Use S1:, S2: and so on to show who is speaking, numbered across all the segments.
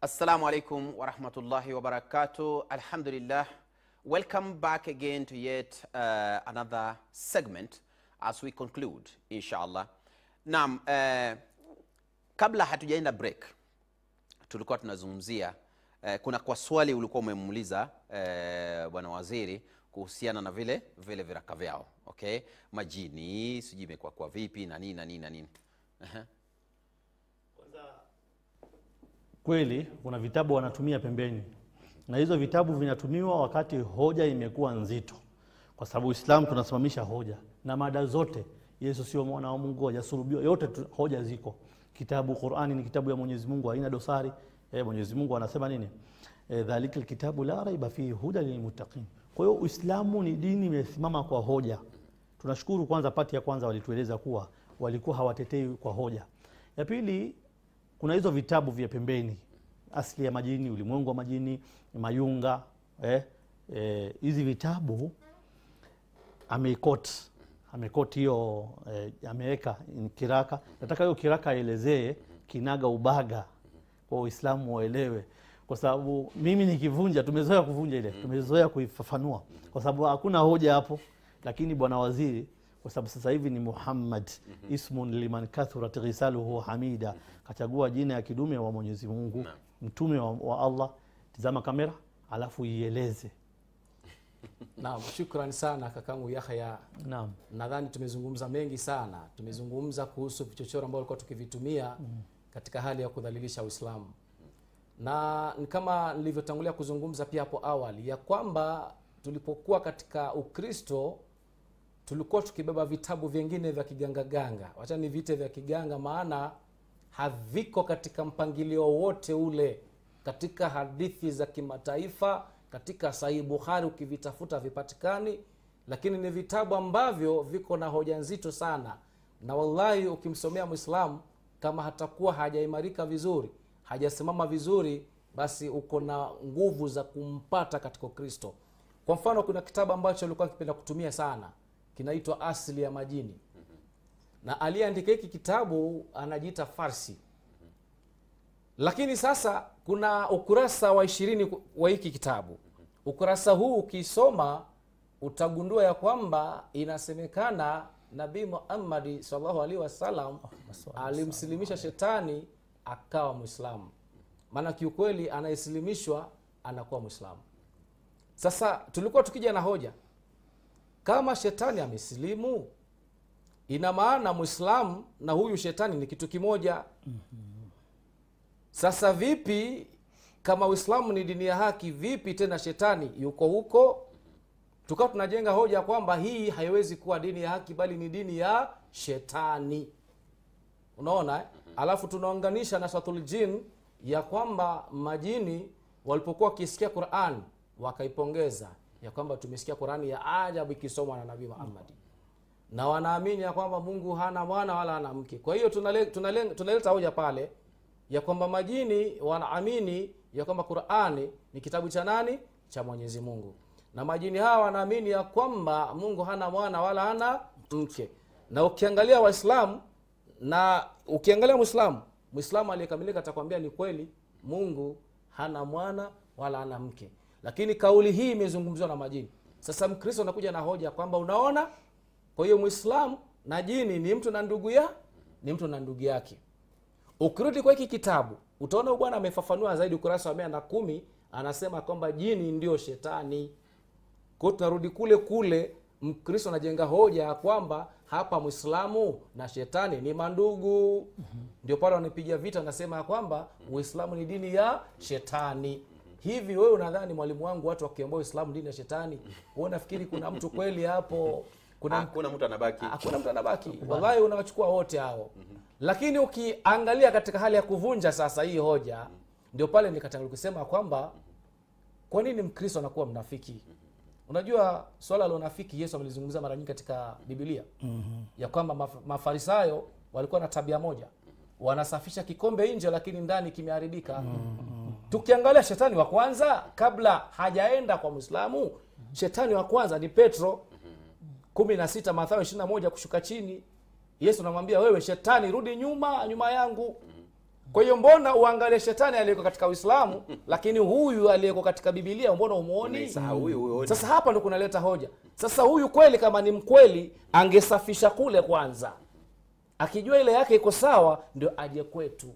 S1: Assalamu alaikum warahmatullahi wabarakatuh. Alhamdulillah. Welcome back again to yet uh, another segment as we conclude inshallah. Naam, uh, kabla hatujaenda break tulikuwa tunazungumzia eh, kuna kwa swali ulikuwa umemuuliza eh, bwana waziri kuhusiana na vile vile viraka vyao okay majini sijui imekuwa kwa vipi na nini na nini na nini Ehe.
S2: kweli kuna vitabu wanatumia pembeni na hizo vitabu vinatumiwa wakati hoja imekuwa nzito kwa sababu uislamu tunasimamisha hoja na mada zote yesu sio mwana wa mungu hajasulubiwa yote tu, hoja ziko kitabu qurani ni kitabu ya mwenyezi mungu haina dosari e, mwenyezi mungu anasema nini e, dhalika lkitabu la raiba fihi huda lilmuttaqin kwa hiyo uislamu ni dini imesimama kwa hoja tunashukuru kwanza pati ya kwanza walitueleza kuwa walikuwa hawatetei kwa hoja ya pili kuna hizo vitabu vya pembeni asili ya majini ulimwengu wa majini mayunga eh, eh, hizi vitabu ameikot amekot hiyo eh, ameweka in kiraka nataka hiyo kiraka aelezee kinaga ubaga kwa uislamu waelewe kwa sababu mimi nikivunja tumezoea kuvunja ile tumezoea kuifafanua kwa sababu hakuna hoja hapo lakini bwana waziri kwa sababu sasa hivi ni muhammad ismun liman kathurat ghisaluhu hamida kachagua jina ya kidume wa mwenyezi mungu mtume wa, wa allah tizama kamera alafu ieleze
S3: Naam, shukran sana kakangu Yahya.
S2: naam
S3: Nadhani tumezungumza mengi sana. Tumezungumza kuhusu vichochoro ambavyo tulikuwa tukivitumia katika hali ya kudhalilisha Uislamu, na ni kama nilivyotangulia kuzungumza pia hapo awali ya kwamba tulipokuwa katika Ukristo tulikuwa tukibeba vitabu vingine vya kigangaganga, wacha ni vite vya kiganga, maana haviko katika mpangilio wote ule katika hadithi za kimataifa katika sahihi bukhari ukivitafuta vipatikani lakini ni vitabu ambavyo viko na hoja nzito sana na wallahi ukimsomea mwislamu kama hatakuwa hajaimarika vizuri hajasimama vizuri basi uko na nguvu za kumpata katika ukristo kwa mfano kuna kitabu ambacho alikuwa akipenda kutumia sana kinaitwa asili ya majini na aliyeandika hiki kitabu anajiita farsi lakini sasa kuna ukurasa wa ishirini wa hiki kitabu ukurasa huu ukisoma utagundua ya kwamba inasemekana nabii muhammadi salllahu alaihi wasallam alimsilimisha shetani akawa mwislamu maana kiukweli anayesilimishwa anakuwa mwislamu sasa tulikuwa tukija na hoja kama shetani amesilimu ina maana mwislamu na huyu shetani ni kitu kimoja sasa vipi kama uislamu ni dini ya haki vipi tena shetani yuko huko tukawa tunajenga hoja kwamba hii haiwezi kuwa dini ya haki bali ni dini ya shetani unaona eh? alafu tunaunganisha na suratul jin ya kwamba majini walipokuwa wakisikia quran wakaipongeza ya kwamba tumesikia qurani ya ajabu ikisomwa na nabii muhammadi na wanaamini ya kwamba mungu hana mwana wala hana mke kwa hiyo tunale- tunale- tunaleta hoja pale ya kwamba majini wanaamini ya kwamba qurani ni kitabu cha nani cha mwenyezi mungu na majini hawa wanaamini ya kwamba mungu hana mwana wala hana mke na ukiangalia waislamu na ukiangalia mwislamu mwislamu aliyekamilika atakwambia ni kweli mungu hana mwana wala hana mke lakini kauli hii imezungumziwa na majini sasa mkristo anakuja na hoja kwamba unaona kwa hiyo mwislamu na jini ni mtu na ndugu ya ni mtu na ndugu yake ukirudi kwa hiki kitabu utaona huyu bwana amefafanua zaidi ukurasa wa mia na kumi anasema kwamba jini ndio shetani kwao tunarudi kule kule mkristo anajenga hoja ya kwamba hapa mwislamu na shetani ni mandugu ndio pale wanapiga vita wanasema ya kwamba uislamu ni dini ya shetani hivi wewe unadhani mwalimu wangu watu wakiambia uislamu dini ya shetani wewe unafikiri kuna mtu kweli hapo kuna
S1: hakuna mtu anabaki
S3: hakuna mtu anabaki wallahi unawachukua wote hao lakini ukiangalia katika hali ya kuvunja sasa hii hoja ndio pale nikatangulia kusema kwamba kwa nini mkristo anakuwa mnafiki unajua swala la unafiki yesu amelizungumza mara nyingi katika bibilia mm-hmm. ya kwamba maf- mafarisayo walikuwa na tabia moja wanasafisha kikombe nje lakini ndani kimeharibika mm-hmm. tukiangalia shetani wa kwanza kabla hajaenda kwa mwislamu shetani wa kwanza ni petro kumi na sita mathayo ishiri na moja kushuka chini yesu anamwambia wewe shetani rudi nyuma nyuma yangu kwa hiyo mbona uangalie shetani aliyeko katika uislamu lakini huyu aliyeko katika bibilia mbona umuoni
S1: Unaisahau huyu huyu.
S3: sasa hapa ndo kunaleta hoja sasa huyu kweli kama ni mkweli angesafisha kule kwanza akijua ile yake iko sawa ndio aje kwetu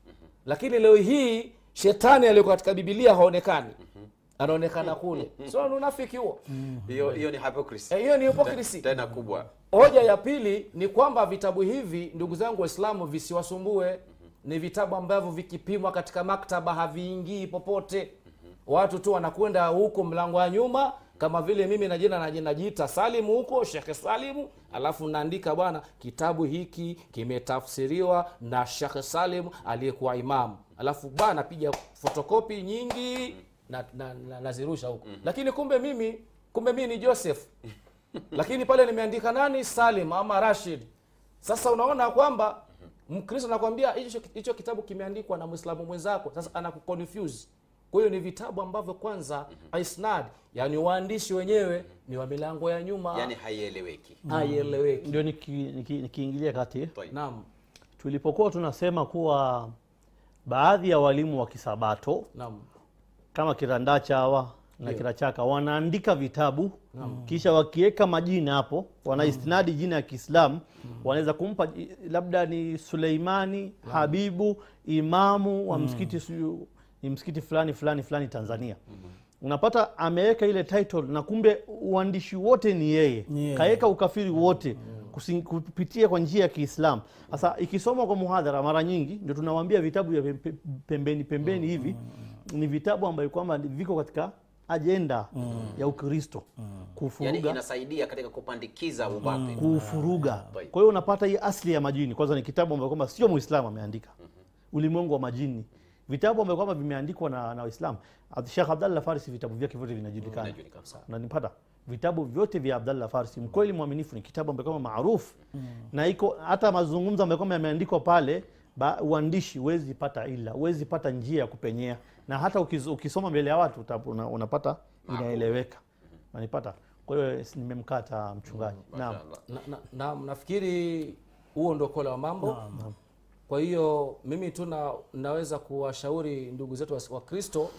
S3: lakini leo hii shetani aliyeko katika bibilia haonekani anaonekana kule so ni unafiki huo
S1: hiyo hiyo ni hypocrisy
S3: Eh, hiyo ni hypocrisy.
S1: tena kubwa
S3: hoja ya pili ni kwamba vitabu hivi ndugu zangu waislamu visiwasumbue ni vitabu ambavyo vikipimwa katika maktaba haviingii popote watu tu wanakwenda huko mlango wa nyuma kama vile mimi na jina naji- najiita salimu huko shekhe salimu alafu naandika bwana kitabu hiki kimetafsiriwa na shekhe salimu aliyekuwa imamu alafu bwana napiga fotokopi nyingi na, na, na, nazirusha huko lakini kumbe mimi kumbe mimi ni joseph lakini pale nimeandika nani salim ama rashid sasa unaona kwamba mkristo anakwambia hicho hicho kitabu kimeandikwa na mwislamu mwenzako sasa anakuconfuse kwa hiyo ni vitabu ambavyo kwanza isnad yani waandishi wenyewe ni wa milango ya nyuma
S1: yani haieleweki
S3: haieleweki
S2: ndio nikiingilia niki, nikiingilia kati
S1: Toi.
S3: naam
S2: tulipokuwa tunasema kuwa baadhi ya walimu wa kisabato
S3: naam
S2: kama kirandacha hawa na kirachaka wanaandika vitabu kisha wakiweka majina hapo wanaistinadi jina ya kiislamu wanaweza kumpa ji- labda ni suleimani habibu imamu wa msikiti siyo- ni msikiti fulani fulani fulani tanzania unapata ameweka ile title na kumbe uandishi wote ni yeye
S4: Ni yeye.
S2: kaweka ukafiri wote kusi- kupitia kwa njia ya kiislamu sasa ikisomwa kwa muhadhara mara nyingi ndio tunawambia vitabu vya pembe- pembeni pembeni hivi ni vitabu ambayo kwamba viko katika ajenda ya ukristo
S1: yani
S2: kufuruga
S1: inasaidia katika kupandikiza ubape
S2: kufuruga
S1: Right.
S2: kwa hiyo unapata hii asli ya majini kwanza ni kitabu ambayo kwamba sio muislamu ameandika ulimwengu wa majini vitabu ambavyo kwamba vimeandikwa na, na waislamu shekh abdallah farisi vitabu vyake vyote vinajulikana
S1: Vinajulikana.
S2: nanipata vitabu vyote vya abdallah farisi mkweli mwaminifu ni kitabu ambayo kama maarufu na iko hata mazungumzo ambayo kama yameandikwa pale ba, uandishi huwezi pata ila huwezi pata njia ya kupenyea na hata ukis, ukisoma mbele ya watu uta, una, unapata inaeleweka nanipata kwa hiyo s- nimemkata mchungaji naam
S1: Mashallah.
S3: na, na, na, nafikiri huo ndo kola wa mambo kwa hiyo mimi tu na, naweza kuwashauri ndugu zetu wa- wa kristo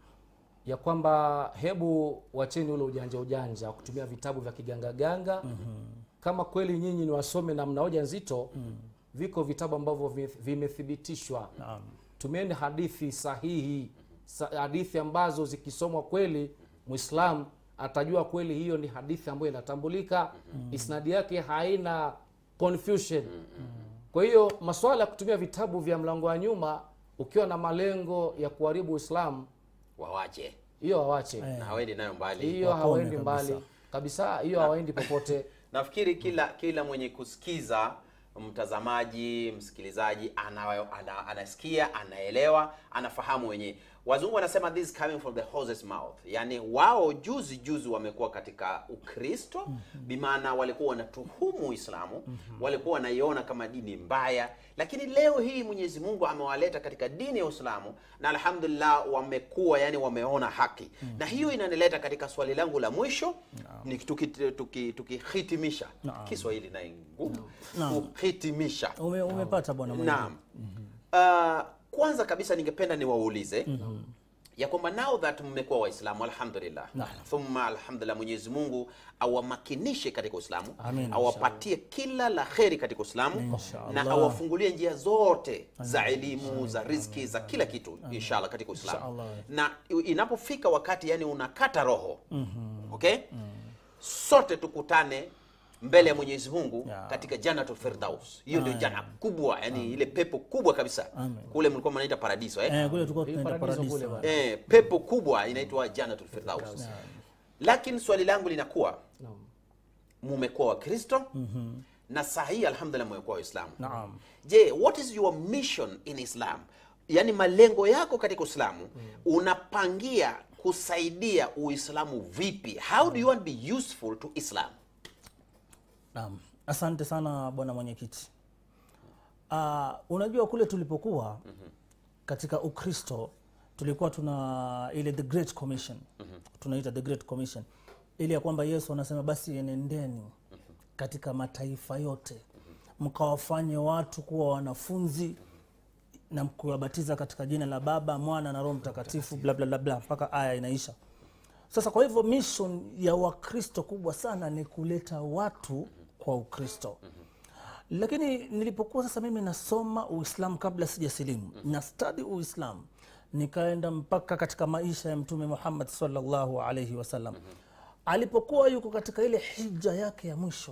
S3: ya kwamba hebu wacheni ule ujanja ujanja wa kutumia vitabu vya kigangaganga kama kweli nyinyi ni wasome na mna hoja nzito viko vitabu ambavyo vi- vimethibitishwa tumieni hadithi sahihi sa, hadithi ambazo zikisomwa kweli mwislam atajua kweli hiyo ni hadithi ambayo inatambulika isnadi yake haina confusion kwa hiyo maswala ya kutumia vitabu vya mlango wa nyuma ukiwa na malengo ya kuharibu uislamu
S1: wawache
S3: hiyo hawache
S1: na hawendi nayo mbali
S3: hiyo
S4: Wakome
S3: hawaendi
S4: kabisa.
S3: mbali kabisa hiyo hawaendi popote
S1: nafikiri kila kila mwenye kusikiza mtazamaji msikilizaji ana, ana, anasikia anaelewa anafahamu wenyewe wazungu wanasema this is coming from the horse's mouth yani wao juzi juzi wamekuwa katika ukristo mm-hmm. bimaana walikuwa wanatuhumu uislamu mm-hmm. walikuwa wanaiona kama dini mbaya lakini leo hii mwenyezi mungu amewaleta katika dini ya uislamu na alhamdulillah wamekuwa yani wameona haki mm-hmm. na hiyo inanileta katika swali langu la mwisho ni tukihitimisha tuki, tuki tukihitimisha. kiswahili naye ngumu
S4: Naam.
S1: kuhitimisha
S4: Ume, umepata bwana mwenyewe.
S1: naam uh, kwanza kabisa ningependa niwaulize ya kwamba now that mmekuwa waislamu alhamdulillah thumma alhamdulillah mwenyezi mungu awamakinishe katika uislamu
S4: Amin.
S1: awapatie kila la kheri katika uislamu na
S4: Inshallah.
S1: awafungulie njia zote za elimu za rizki za kila kitu inshallah katika uislamu
S4: Inshallah.
S1: na inapofika wakati yani unakata roho okay sote tukutane mbele ya mwenyezi mungu
S4: Yeah.
S1: katika janatul firdaus hiyo ndio jana kubwa yani ile pepo kubwa kabisa
S4: Amen.
S1: kule mlikuwa mnaita paradiso eh?
S4: Eh, kule tulikuwa
S3: Hii
S4: tunaenda
S3: paradiso kule
S4: paradiso.
S3: bwana.
S1: eh, pepo kubwa inaitwa janatul firdaus lakini swali langu linakuwa
S3: Naam.
S1: mumekuwa wakristo mm-hmm. na saa hii alhamdulillah mmekuwa waislamu
S4: Naam.
S1: je what is your mission in islam yaani malengo yako katika uislamu unapangia kusaidia uislamu vipi how do you want to be useful to islam
S4: Naam. Asante sana bwana mwenyekiti. Uh, unajua kule tulipokuwa katika Ukristo tulikuwa tuna ile the great commission tunaita the great commission ili ya kwamba Yesu anasema basi enendeni katika mataifa yote mkawafanye watu kuwa wanafunzi na kuwabatiza katika jina la baba mwana na roho mtakatifu bla bla bla bla mpaka aya inaisha sasa kwa hivyo mission ya wakristo kubwa sana ni kuleta watu kwa ukristo lakini nilipokuwa sasa mimi nasoma uislamu kabla sijasilimu na stadi uislamu nikaenda mpaka katika maisha ya mtume muhammad salllahu alaihi wasallam alipokuwa yuko katika ile hija yake ya mwisho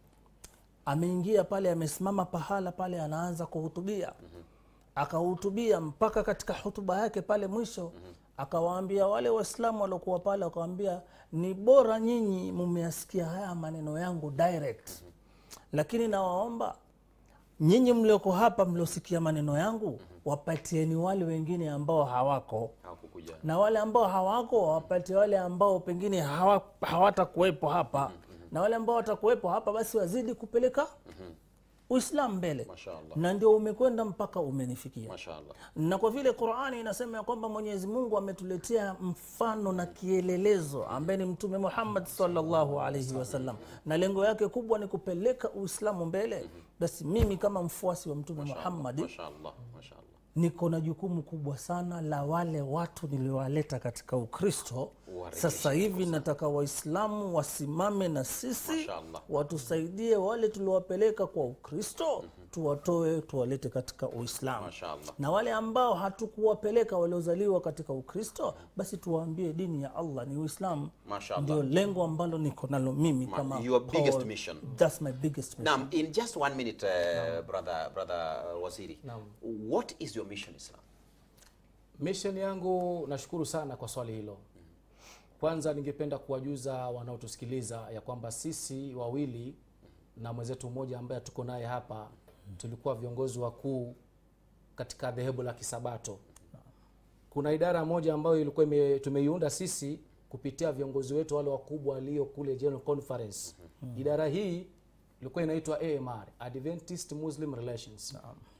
S4: ameingia pale amesimama pahala pale anaanza kuhutubia akahutubia mpaka katika hutuba yake pale mwisho akawaambia wale waislamu waliokuwa pale wakawaambia ni bora nyinyi mumeyasikia haya maneno yangu direct lakini nawaomba nyinyi mlioko hapa mliosikia maneno yangu wapatieni wale wengine ambao hawako
S1: hawakukuja
S4: na wale ambao hawako wawapatie wale ambao pengine hawa, hawatakuwepo hapa na wale ambao watakuwepo hapa basi wazidi kupeleka uislamu mbele
S1: Mashaallah.
S4: na ndio umekwenda mpaka umenifikia
S1: mashaallah
S4: na kwa vile qurani inasema ya kwamba mwenyezi mungu ametuletea mfano na kielelezo ambaye ni mtume muhammad salllahu alaihi wasallam na lengo yake kubwa ni kupeleka uislamu mbele basi mimi kama mfuasi wa mtume muhammadi
S1: mashaallah mashaallah
S4: niko na jukumu kubwa sana la wale watu niliowaleta katika ukristo
S1: Uwarejeshe
S4: sasa hivi nataka waislamu wasimame na sisi
S1: Mashaallah.
S4: watusaidie wale tuliowapeleka kwa ukristo tuwatoe tuwalete katika uislamu
S1: Mashaallah.
S4: na wale ambao hatukuwapeleka waliozaliwa katika ukristo basi tuwaambie dini ya allah ni uislamu
S1: Mashaallah.
S4: ndio lengo ambalo niko nalo mimi
S1: Ma-
S4: kama
S1: your biggest
S4: Paul.
S1: mission.
S4: That's my biggest mission.
S1: Naam, in just one minute, uh, brother, brother uh, Waziri. What is your mission, Islam?
S3: mission yangu nashukuru sana kwa swali hilo kwanza ningependa kuwajuza wanaotusikiliza ya kwamba sisi wawili na mwenzetu mmoja ambaye tuko naye hapa tulikuwa viongozi wakuu katika dhehebu la kisabato kuna idara moja ambayo ilikuwa ime, tumeiunda sisi kupitia viongozi wetu wale wakubwa walio kule general conference idara hii ilikuwa inaitwa amr adventist muslim relations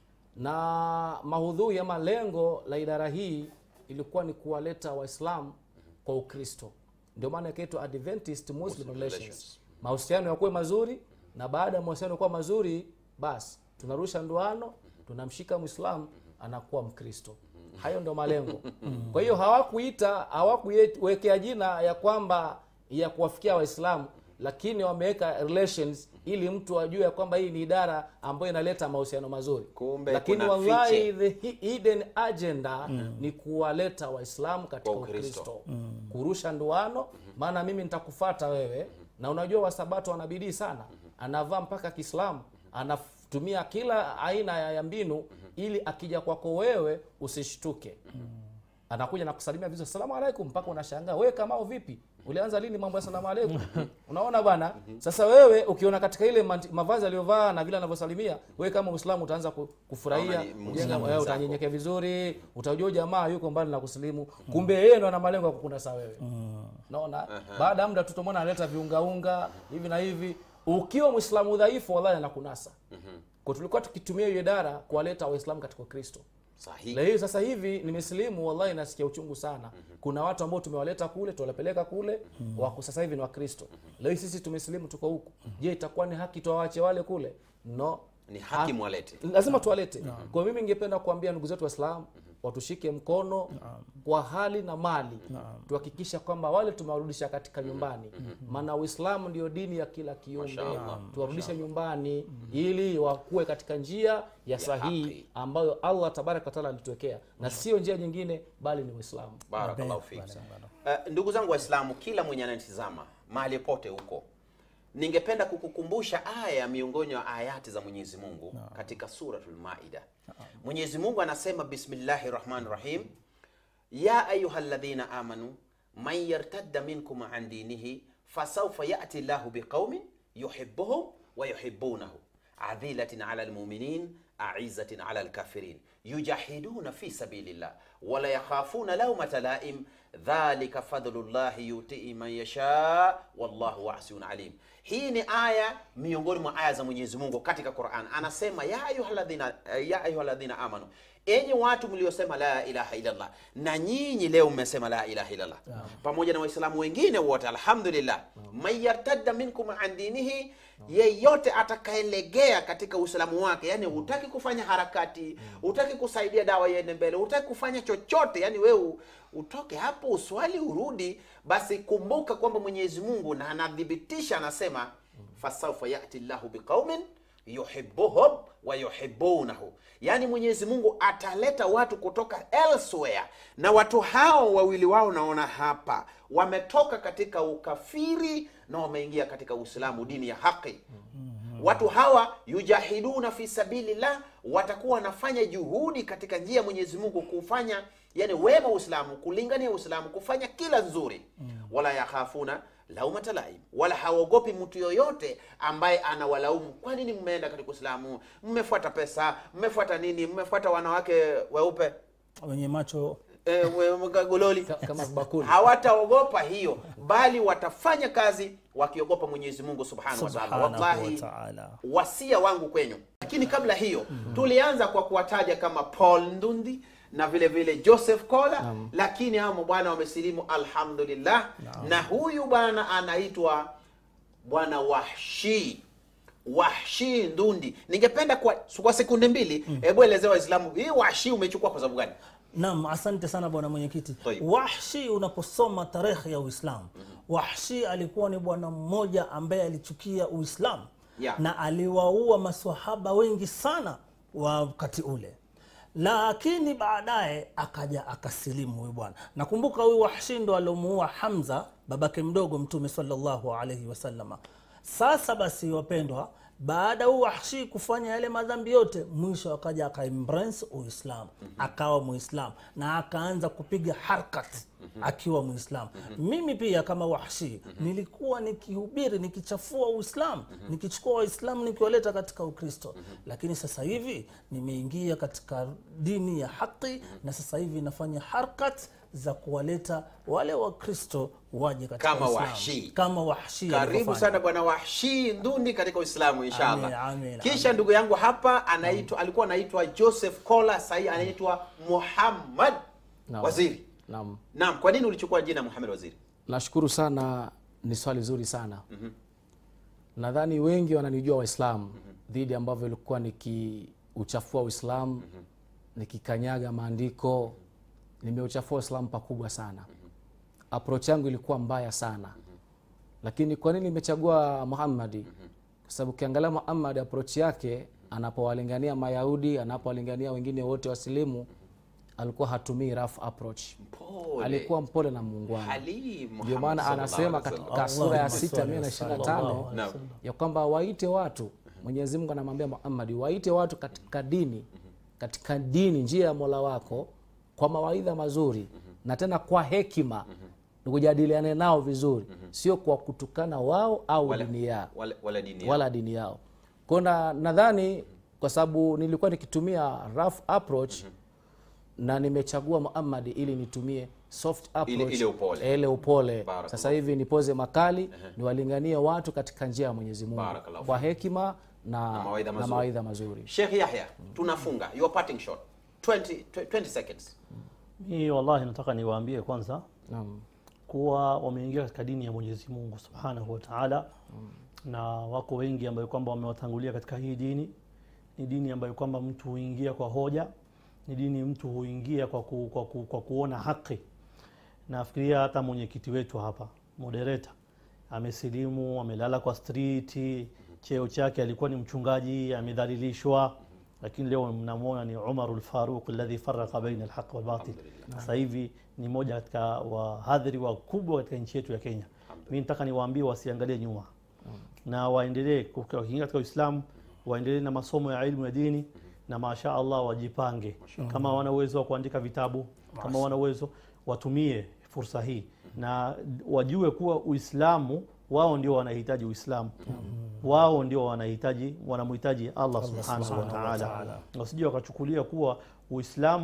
S3: na mahudhui ama lengo la idara hii ilikuwa ni kuwaleta waislamu kwa ukristo ndio maana ikaitwa adventist muslim relations
S1: relations.
S3: mahusiano yakuwe mazuri na baada ya mahusiano kuwa mazuri basi tunarusha ndoano tunamshika mwislamu anakuwa mkristo hayo ndio malengo kwa hiyo hawakuita hawakuwekea jina ya kwamba ya kuwafikia waislamu lakini wameweka relations ili mtu ajue ya kwamba hii ni idara ambayo inaleta mahusiano mazuri
S1: Kumbe
S3: lakini
S1: kuna
S3: wallahi
S1: fiche.
S3: the hi- hidden agenda ni kuwaleta waislamu katika
S1: Kwa Ukristo.
S3: ukristo kurusha nduano maana mimi nitakufata wewe na unajua wasabato wana bidii sana anavaa mpaka kiislamu anatumia kila aina ya ya mbinu ili akija kwako wewe usishtuke anakuja na kusalimia vizuri salamu alaikum mpaka unashangaa wewe kamao vipi ulianza lini mambo ya salamu alaikum unaona bwana sasa wewe ukiona katika ile manti- mavazi aliyovaa na vile anavyosalimia wewe kama uislamu utaanza ku- kufurahia
S1: Kama ni Muislamu
S3: ujenga- wewe
S1: mwenzako.
S3: utanyenyekea vizuri utajua jamaa yuko mbali na kusilimu kumbe yeye ndo ana malengo ya kukunasa wewe naona baada ya muda tutomwona analeta viungaunga hivi na hivi ukiwa mwislamu dhaifu wallahi anakunasa kwa tulikuwa tukitumia hiyo idara kuwaleta waislamu katika ukristo
S1: Sahihi.
S3: leo sasa hivi nimesilimu wallahi nasikia uchungu sana kuna watu ambao tumewaleta kule tuwapeleka kule wako sasa hivi ni wakristo leo sisi tumesilimu tuko huku je itakuwa ni haki tuwawache wale kule no
S1: Ni haki
S3: Ha-
S1: mwalete.
S3: lazima tuwalete kwa mimi ningependa kuambia ndugu zetu waislamu watushike mkono kwa hali na mali tuhakikisha kwamba wale tumewarudisha katika nyumbani maana uislamu ndio dini ya kila kiumbe
S1: Mashaallah.
S3: tuwarudishe nyumbani ili wakuwe katika njia ya sahihi
S1: haki.
S3: ambayo allah tabaraka wataala alituwekea na sio njia nyingine bali ni uislamu
S1: Barakallahu fik. Uh, ndugu zangu Waislamu, kila mwenye ananitizama mahali pote huko, ningependa kukukumbusha aya miongoni mwa ayati za Mwenyezi Mungu katika suratul Maida. Mwenyezi Mungu anasema bismillahi rahmani rahim, ya ayuha alladhina amanu man yartadda minkum an dinihi fasawfa yati llahu biqaumin yuhibbuhum wa yuhibbunahu adhilatin ala almuminin aizatin ala alkafirin yujahiduna fi sabilillah wala yakhafuna laumata laim dhalika fadlullahi yutii man yasha wallahu wasiun alim hii ni aya miongoni mwa aya za mwenyezi mungu katika quran anasema ya ayuhaladhina ya ayuhaladhina amanu enyi watu mliosema la ilaha illallah na nyinyi leo mmesema la ilaha illallah pamoja na waislamu wengine wote alhamdulillah man yartadda minkum an dinihi yeyote atakayelegea katika uislamu wake yani hutaki kufanya harakati hutaki kusaidia dawa iende mbele hutaki kufanya chochote yani wewe u- utoke hapo uswali urudi basi kumbuka kwamba mwenyezi mungu na anathibitisha anasema fasaufa yati llahu biqaumin yuhibuhum wa yuhibunahu yaani mwenyezi mungu ataleta watu kutoka elsewhere na watu hao wawili wao naona hapa wametoka katika ukafiri na wameingia katika uislamu dini ya haki watu hawa yujahiduna fi sabilillah watakuwa wanafanya juhudi katika njia ya mwenyezi mungu kufanya yani wema uislamu kulingania uislamu kufanya kila nzuri wala yakhafuna laumata laim wala haogopi mtu yoyote ambaye anawalaumu kwa nini mmeenda katika uislamu mmefuata pesa mmefuata nini mmefuata wanawake weupe
S4: wenye macho
S1: e, we, gololi
S3: Ka- kama bakuli
S1: hawataogopa hiyo bali watafanya kazi wakiogopa mwenyezi mungu subhanahu wa taala
S4: subhanahu
S1: wallahi
S4: wa taala
S1: wasia wangu kwenyu lakini kabla hiyo tulianza kwa kuwataja kama paul ndundi na vile vile joseph kola lakini hao mabwana wamesilimu alhamdulillah na huyu bwana anaitwa bwana wahshi wahshi ndundi ningependa kwa, kwa sekunde mbili hebu elezea waislamu hii wahshi umechukua kwa sababu gani
S4: Naam, asante sana bwana mwenyekiti.
S1: Tayyib.
S4: Wahshi, unaposoma tarehe ya Uislamu, Wahshi alikuwa ni bwana mmoja ambaye alichukia Uislamu
S1: Yeah.
S4: na aliwaua maswahaba wengi sana wakati ule, lakini baadaye akaja akasilimu huyu bwana. Nakumbuka huyu Wahshi ndo aliomuua Hamza babake mdogo Mtume sallallahu alaihi wasallama. Sasa basi, wapendwa, baada huu Wahshi kufanya yale madhambi yote, mwisho akaja akaembrace Uislamu, akawa Muislamu na akaanza kupiga harkat akiwa Muislamu. Mimi pia kama Wahshi nilikuwa nikihubiri, nikichafua Uislamu, nikichukua Waislamu nikiwaleta katika Ukristo, lakini sasa hivi nimeingia katika dini ya haki na sasa hivi nafanya harkat za kuwaleta wale Wakristo waje katika
S1: Kama
S4: Uislamu.
S1: Wahshi.
S4: kama Wahshi
S1: karibu
S4: alivyofanya.
S1: sana bwana wahshi ndundi katika uislamu inshallah
S4: Amin, amin,
S1: kisha ndugu yangu hapa anaitwa alikuwa anaitwa joseph kola sahii anaitwa muhammad
S3: Naam.
S1: waziri
S3: naam
S1: naam kwa nini ulichukua jina muhammad waziri
S3: nashukuru sana ni swali zuri sana nadhani wengi wananijua waislamu dhidi ambavyo ilikuwa nikiuchafua uislamu nikikanyaga maandiko nimeuchafua uislamu pakubwa sana approach yangu ilikuwa mbaya sana lakini kwa nini nimechagua muhammadi kwa sababu ukiangalia muhammad approach yake anapowalingania mayahudi anapowalingania wengine wote wasilimu alikuwa hatumii rough approach
S1: Pole.
S3: alikuwa mpole na muungwana
S1: Halim
S3: ndio
S1: Muhammad
S3: maana
S1: sallallahu
S3: anasema
S1: alaihi wasallam.
S3: katika sura ya
S4: Allahumma
S3: sita
S4: salli
S3: mia na
S4: wa
S3: ishirini na
S4: sallam.
S3: tano
S1: Naam.
S3: ya kwamba waite watu mwenyezi mungu anamwambia muhammadi waite watu katika dini katika dini njia ya mola wako kwa mawaidha mazuri na tena kwa hekima ni kujadiliane nao vizuri sio kwa kutukana wao au
S1: Wala-
S3: dini yao
S1: wala, wala dini yao.
S3: wala dini yao kona nadhani kwa sababu nilikuwa nikitumia rough approach na nimechagua muhammadi ili nitumie soft approach
S1: ile upole.
S3: ile upole
S1: Barakallahu.
S3: sasa hivi nipoze makali niwalinganie watu katika njia ya mwenyezi mungu
S1: Barakallahu
S3: kwa hekima na,
S1: Na mawaidha
S3: na
S1: mazuri.
S3: mawaidha mazuri
S1: Sheikh Yahya tunafunga your parting shot 20, 20 seconds
S2: Mimi wallahi nataka niwaambie kwanza
S3: Naam.
S2: kuwa wameingia katika dini ya Mwenyezi Mungu Subhanahu wa Ta'ala na wako wengi ambayo kwamba wamewatangulia katika hii dini. Ni dini ambayo kwamba mtu huingia kwa hoja, ni dini mtu huingia kwa, ku, kwa, ku, kwa kuona haki. Nafikiria hata mwenyekiti wetu hapa moderator amesilimu, amelala kwa street, cheo chake alikuwa ni mchungaji, amedhalilishwa, lakini leo mnamwona ni Umarul Faruq alladhi farraqa baina alhaq wal batil. Sasa hivi ni moja katika wahadhiri wakubwa katika nchi yetu ya Kenya. Mimi nataka niwaambie wasiangalie nyuma na waendelee kuka- wakiingia katika Uislamu, waendelee na masomo ya ilmu ya dini na masha Allah wajipange. Kama wana uwezo wa kuandika vitabu, kama wana uwezo watumie fursa hii na wajue kuwa Uislamu wao ndio wanahitaji Uislamu, wao ndio wanahitaji wanamhitaji Allah subhanahu wa ta'ala, na wasije wakachukulia kuwa Uislamu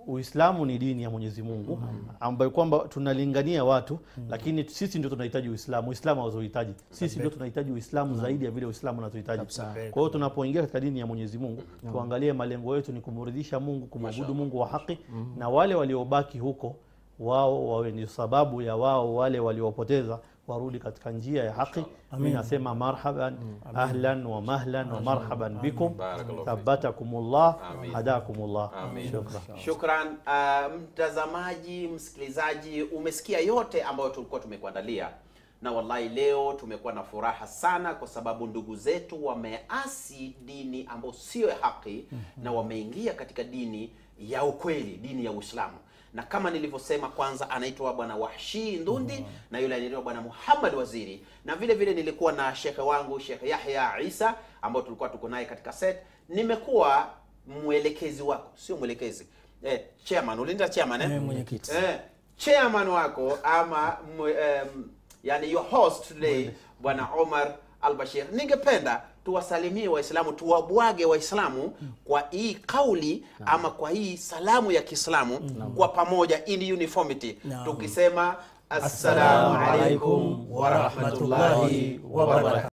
S2: Uislamu ni dini ya Mwenyezi Mungu ambayo kwamba tunalingania watu, lakini sisi ndio tunahitaji Uislamu. Uislamu hauzohitaji, sisi ndio tunahitaji Uislamu zaidi ya vile Uislamu unazohitaji. Kwa hiyo tunapoingia katika dini ya Mwenyezi Mungu tuangalie malengo yetu ni kumridhisha Mungu, kumwabudu Mungu wa haki, na wale waliobaki huko wao wawe ni sababu ya wao wale waliopoteza warudi katika njia ya haki. Mi nasema marhaban ahlan wa mahlan wa marhaban bikum thabatakumullah hadakumullah. Shukran.
S1: Shukran uh, mtazamaji, msikilizaji, umesikia yote ambayo tulikuwa tumekuandalia, na wallahi leo tumekuwa na furaha sana, kwa sababu ndugu zetu wameasi dini ambayo sio ya haki na wameingia katika dini ya ukweli, dini ya Uislamu na kama nilivyosema, kwanza anaitwa bwana Wahshi Ndundi na yule anaitwa bwana Muhammad Waziri, na vile vile nilikuwa na shekhe wangu Shekh Yahya Isa ambao tulikuwa tuko naye katika set. Nimekuwa mwelekezi wako, sio mwelekezi eh, chairman. Ulinda chairman eh?
S4: Eh, mwenyekiti.
S1: eh, chairman wako ama mwe, um, yani your host today bwana Omar Albashir. Ningependa tuwasalimie Waislamu, tuwabwage Waislamu kwa hii kauli ama kwa hii salamu ya Kiislamu kwa pamoja in uniformity
S4: Naam.
S1: tukisema assalamu alaikum
S4: warahmatullahi wabarakatuh.